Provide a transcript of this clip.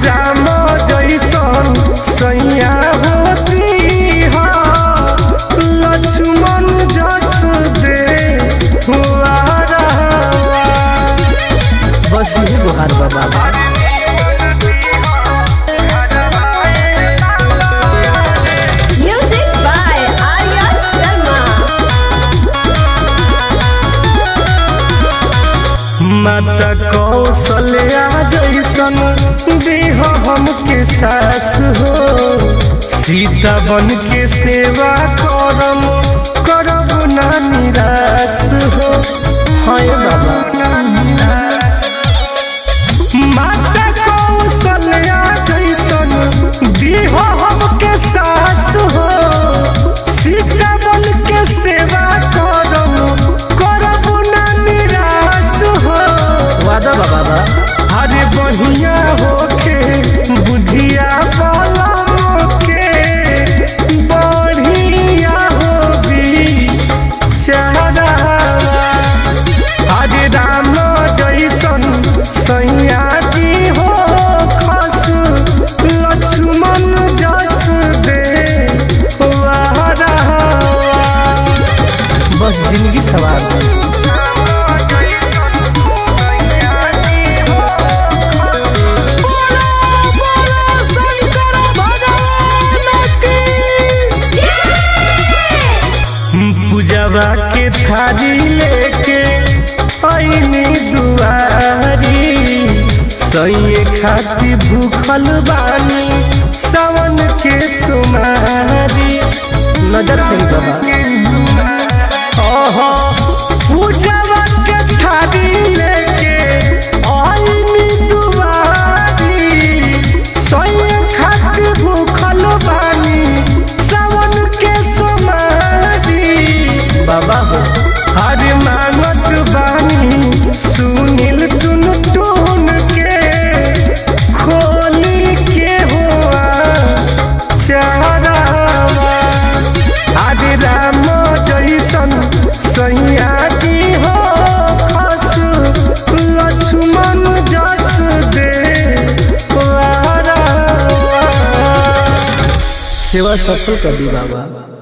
राम जैसन सैया होती हा लक्ष्मण जस दे हुआरा बस यही गुहार बा बाबा Music by Arya Sharma. माता कौशल्या जैसन देह हमके सास हो सीता बन के सेवा करम करब ना निराश हो हाँ बाबा माता कौशल्या जैसन देह हमके सास हो सीता बन के सेवा करम करब ना निराश हो वादा बा बाबा अरे बढ़िया होके बुधिया बलम के बढ़िया होबी चारा अरे राम जैसन सैया जी हो खस लक्ष्मण जस दे वारा बस जिंदगी सवार बा पूजवा के थारी लेके आईनी दुआरी सैये खाती भूखल बानी सावन के सुमारी नजर फेरी बाबा ओहो पूजवा के थारी लेके आईनी दुआरी सैये खाती भूखल बानी सावन के सुमारी बाबा हो हरे मानत बानी सुनील टुन टुन के खोली के हुआ चारा हरे राम जैसन सैया जी हो खस लक्ष्मण जस दे वारा सेवा सफल कर दी बाबा